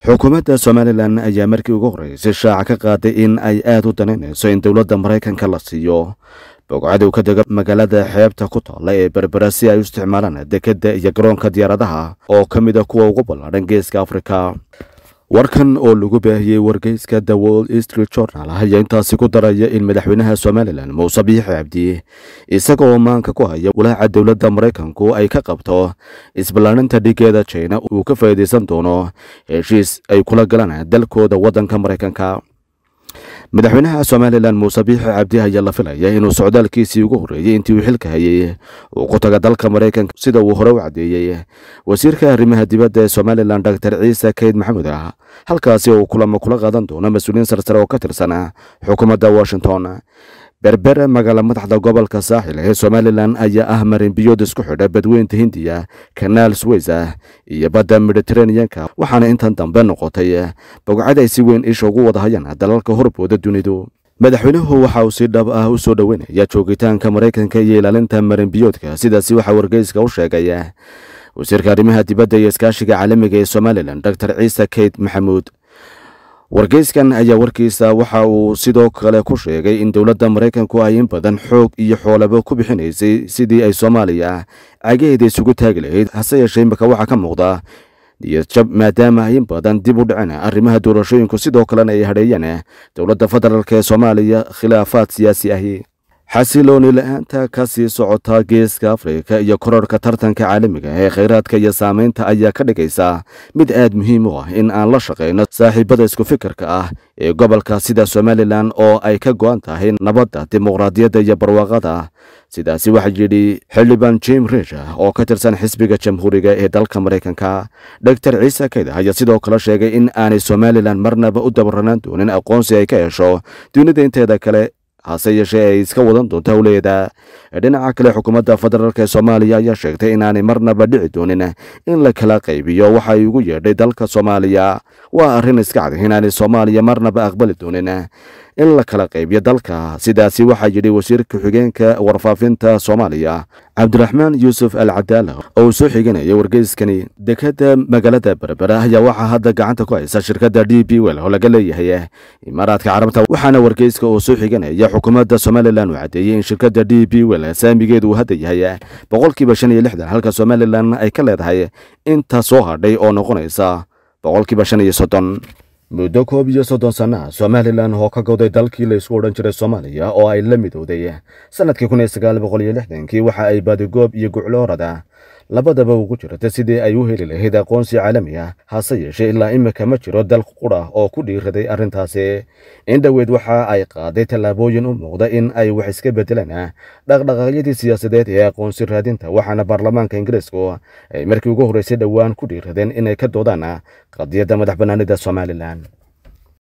xukuumadda somalilan ayaa markii ugu horreysay shaaca ka qaaday in ay aad u danaynayso in dowladda maraykanka la siiyo bogcadow ka dega magaalada xeebta ku taalla ee berbera si ay u isticmaalaan dekedda iyo garoonka diyaaradaha oo ka mid a kuwa ugu ballaadhan geeska afrika warkan oo lagu baahiyey wargeyska the world street journal ayaa intaasi ku daraya in madaxweynaha somalilan muuse biixi cabdi isaga oo maanka ku haya walaaca dowladda maraykanku ay ka qabto isballaarinta dhigeeda jina uu ka faa'iidaysan doono heshiis ay kula galaan dalkooda waddanka maraykanka madaxweynaha somalilan muuse biixi cabdi ayaa la filaya inuu socdaalkiisii ugu horreeyey intii uu xilka hayey uu ku taga dalka maraykanka sida uu hore u caddeeyey wasiirka arrimaha dibadda ee somalilan doctor ciise kayd maxamuud ah halkaasi oo uu kulamo kula qaadan doono mas-uuliyiin sarsare oo ka tirsan xukuumadda washington berbere magaala madaxda gobolka saaxil ee somalilan ayaa ah marinbiyood isku xidha badweynta hindiya kanaal sweys ah iyo badda mediteraneanka waxaana intan dambe noqotay bogcad ay si weyn isha ugu wada hayaan dalalka horbooda dunidu madaxweynuhu waxa uu si dhab ah u soo dhoweynaya joogitaanka maraykanka iyo ilaalinta marinbiyoodka sidaasi waxaa wargeyska u sheegay wasiirka arrimaha dibadda iyo iskaashiga caalamiga ee somalilan doctor ciise kayd maxamuud wargeyskan ayaa warkiisa waxa uu sidoo kale ku sheegay in dowladda maraykanku ay in badan xoog iyo xoolaba ku bixinaysay sidii ay soomaaliya cagaheeda isugu taagi lahayd hase yeeshee imika waxaa ka muuqda niyadjab maadaama ay in badan dib u dhaceen arrimaha doorashooyinku sidoo kalena ay hadheeyeen dowladda federaalk ee soomaaliya khilaafaad siyaasi ahi xasilooni la-aanta ka sii socota geeska afrika iyo kororhka tartanka caalamiga ee khayraadka iyo saamaynta ayaa ka dhigaysa mid aad muhiim u ah in aan la shaqayno saaxiibada isku fikirka ah ee gobolka sida somalilan oo ay ka go-an tahay nabadda dimuqraadiyadda iyo barwaaqada sidaasi waxaa yidhi xildhibaan jim rish oo ka tirsan xisbiga jamhuuriga ee dalka maraykanka doctor ciise kayda ayaa sidoo kale sheegay in aanay somalilan marnaba u dabaranaan doonin aqoonsi ay ka hesho dunida inteeda kale hase yeeshee ay iska wadan doonto howleeda dhinaca kale xukuumadda federaalk ee soomaaliya ayaa sheegtay inaanay marnaba dhici doonin in la kala qaybiyo waxa ay ugu yeedhay dalka soomaaliya waa arrin iska cad inaanay soomaaliya marnaba aqbali doonin in la kala qaybiyo dalka sidaasi waxaa yidhi wasiirka xigeenka warfaafinta soomaaliya cabdiraxmaan yuusuf al cadaala oo uu soo xiganaya wargeyskani dekadda magaalada berbera ayaa waxaa hadda gacanta ku haysa shirkadda d b wel oo laga leeyahay imaaraadka carabta waxaana wargeyska oo soo xiganaya xukuumadda somalilan uu caddeeyey in shirkadda d b wel saamigeedu uu hadda yahay boqolkiiba shan iyo lixdan halka somalilan ay ka leedahay inta soo hadhay oo noqonaysa boqolkiiba shan iyo soddon muddo koob iyo soddon sannaha somalilan oo ka goday dalkii la isku odhan jiray soomaaliya oo ay la midowday sannadkii kun iyo sagaal boqol iyo lixdankii waxa ay badigoob iyo gucloorada labadaba ugu jirta sidii ay u heli lahayd aqoonsi caalami ah hase yeeshee ilaa imika ma jiro dal qudha oo ku dhiiraday arrintaasi indhoweed waxa ay qaaday tallaabooyin u muuqda in ay wax iska bedelaan dhaqdhaqaaqyadii siyaasadeed ee aqoonsi raadinta waxaana baarlamaanka ingiriisku ay markii ugu horreysay dhowaan ku dhiiradeen inay ka doodaan qadiyadda madax bannaanida somalilan